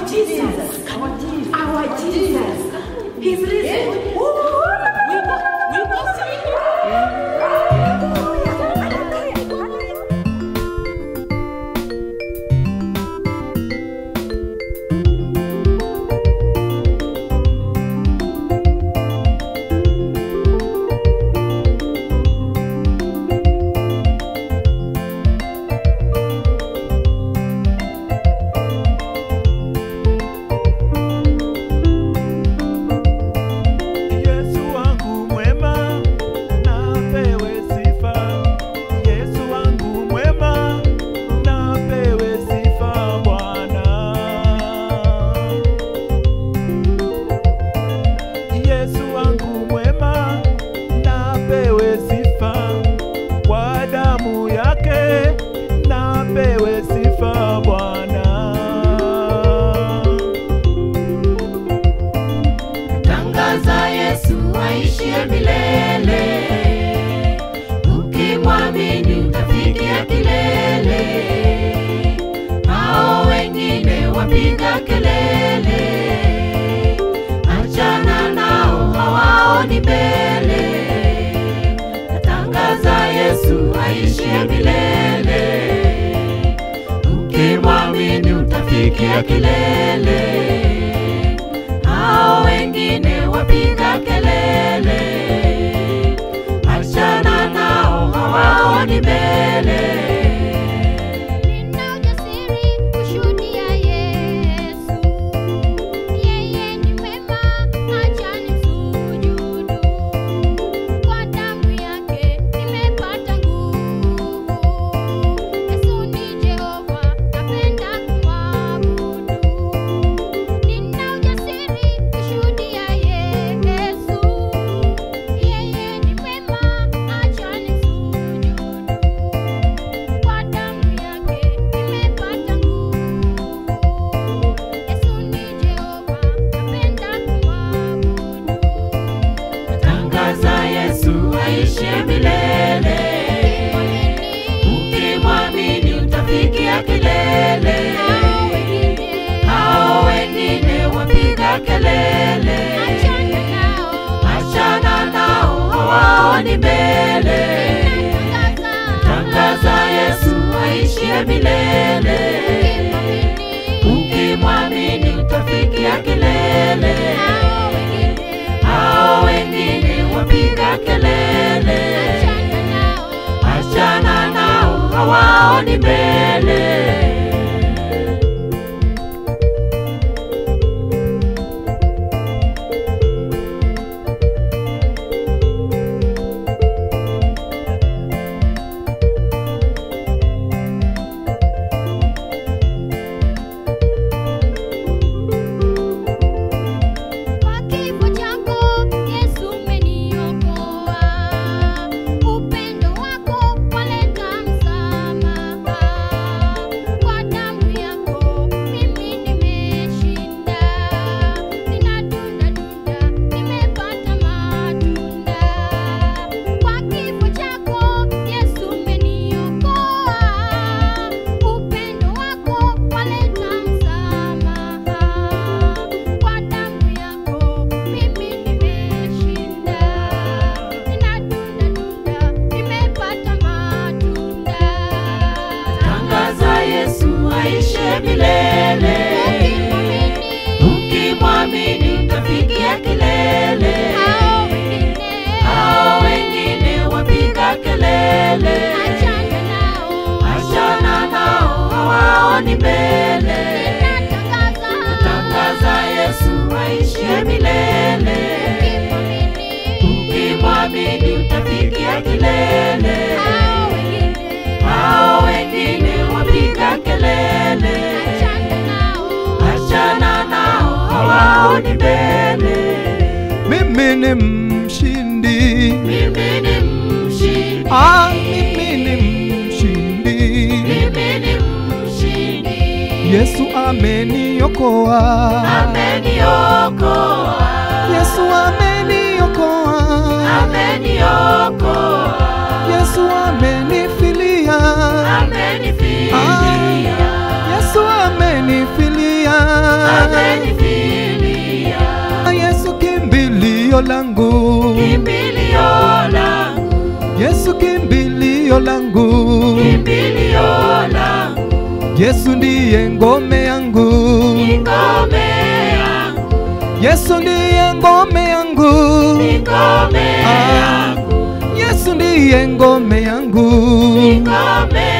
Jesus. Our Jesus. He's risen. Woo! We go, we go see him. Yesu wangu mwema, napewe sifa. Yesu wangu mwema, napewe sifa Bwana. Yesu wangu mwema, napewe sifa. Kwa damu yake, napewe sifa Bwana. Tangaza Yesu aishie milele, ukimwamini utafikia kilele. Hao wengine wapiga kelele, achana nao, hawaoni mbele. Tangaza Yesu aishie milele, ukimwamini utafikia kilele hao wengine wapiga kelele, achana nao, hawaoni mbele. Nina ujasiri kushuhudia Yesu, yeye ni mwema, acha nimsujudu. Kwa damu yake nimepata nguvu. Yesu ni Jehova, napenda kumwabudu. Nina ujasiri kushuhudia Yesu, yeye ni mwema, acha nimsujudu. Kwa damu yake nimepata nguvu. Yesu ni Jehova, napenda kumwabudu. Tangaza Yesu aishe milele, ukimwamini utafikia kilele. Hao wengine Hao wengine wapiga kelele, achana nao. achana nao, hawaoni mbele. Tangaza, Tangaza Yesu aishie milele, ukimwamini utafikia kilele. hao wengine Hao wengine wapiga kelele, achana nao. achana nao, hawaoni mbele. Kwa kifo chako Yesu umeniokoa, upendo wako waleta msamaha. Kwa damu yako mimi nimeshinda, ninadunda dunda, nimepata matunda. Kwa kifo chako Yesu umeniokoa, upendo wako waleta msamaha. Kwa damu yako mimi nimeshinda, ninadunda dunda, nimepata matunda. Tangaza Yesu aishe milele, ukimwamini utafikia kilele. Hao wengine Hao wengine wapiga kelele, achana nao, achana nao, hawaoni mbele. natangaza Tangaza Yesu aishe milele, ukimwamini utafikia kilele. hao wengine Hao wengine wapiga kelele, achana nao, achana nao, hawaoni mbele. Mimi ni mshindi, Mimi ni mshindi, ah, mimi ni mshindi. mimi ni mshindi. Yesu ameniokoa, Ameniokoa, Yesu ameniokoa, ameniokoa, Yesu amenifilia, amenifilia, Yesu amenifilia, kimbilio langu, kimbilio langu, Yesu kimbilio langu, kimbilio langu, Yesu ndiye ngome yangu, ni ngome yangu, Yesu ndiye ngome yangu, ni ngome Ah. yangu, Yesu ndiye ngome yangu, ni ngome